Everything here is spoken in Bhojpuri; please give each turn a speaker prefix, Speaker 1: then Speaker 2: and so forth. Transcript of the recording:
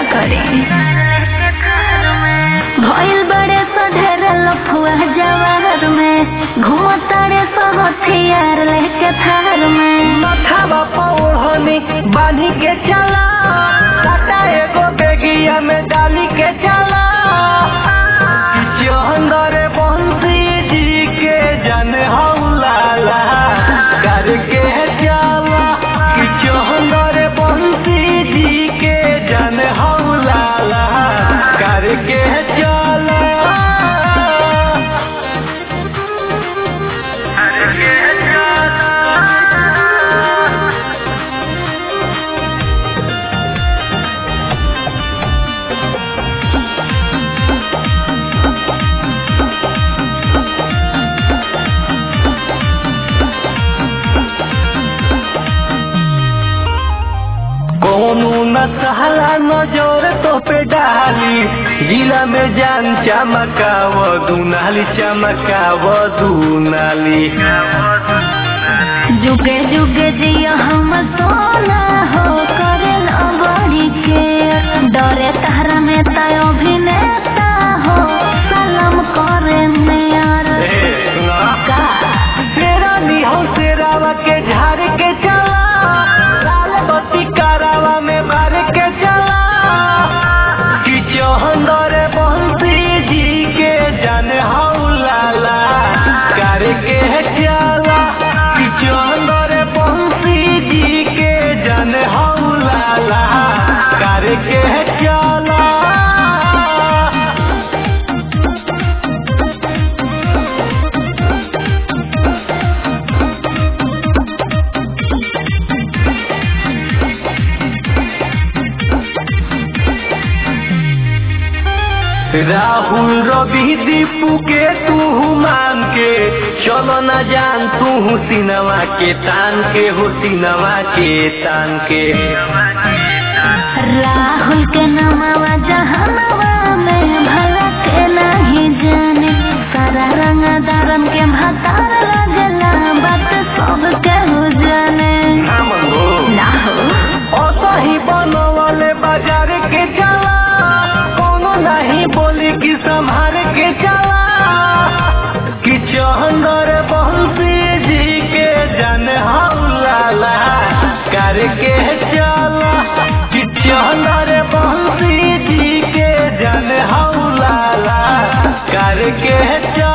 Speaker 1: करे भइल बड़े सधेर लफुआ जवार में घुमतारे सब हथियार लेके थार में
Speaker 2: माथावा पौड़नी बांधी के चला टाटा एगो बेगिया में डाली के चला चंदर बंसी जी के जन हौलाला करके चला कि चंदर बंसी जी के जन हौलाला करके चला करके चला कोनो न सहला नजर तो पे डाली जिला में जान चमकाव दुनाली चमकाव दुनाली
Speaker 1: जुगे जुगे जिया हम सोना हो करे बड़ी के डरे तारा में तय अभिनेता हो सलाम करे मेयर
Speaker 2: ए, सुना?
Speaker 1: का
Speaker 2: तेरा निहो शेरावा के झाड़ के चला लाल बत्ती करावा में भर के चला कि चौहंदर बंसी जी के जन हौलाला करके चला कि चौहंदर बंसी जी के जन हौलाला करके चला राहुल रवि दीपू के तू मान के चलो न जान तू सिनवा के तान के हो सिनवा के तान के
Speaker 1: राहुल के नमवा जहनवा में भला के नहीं जाने सारा रंग दारम के भतार लगला बात सब के हो जाने
Speaker 2: नामन हो
Speaker 1: ना हो
Speaker 2: असही बनवले बाजार के चला कोनो नहीं बोली कि संभार के चला कि चंदर बंसी जी के जन हौलाला करके चला कि चंदर बंसी जी के जन हौलाला करके चला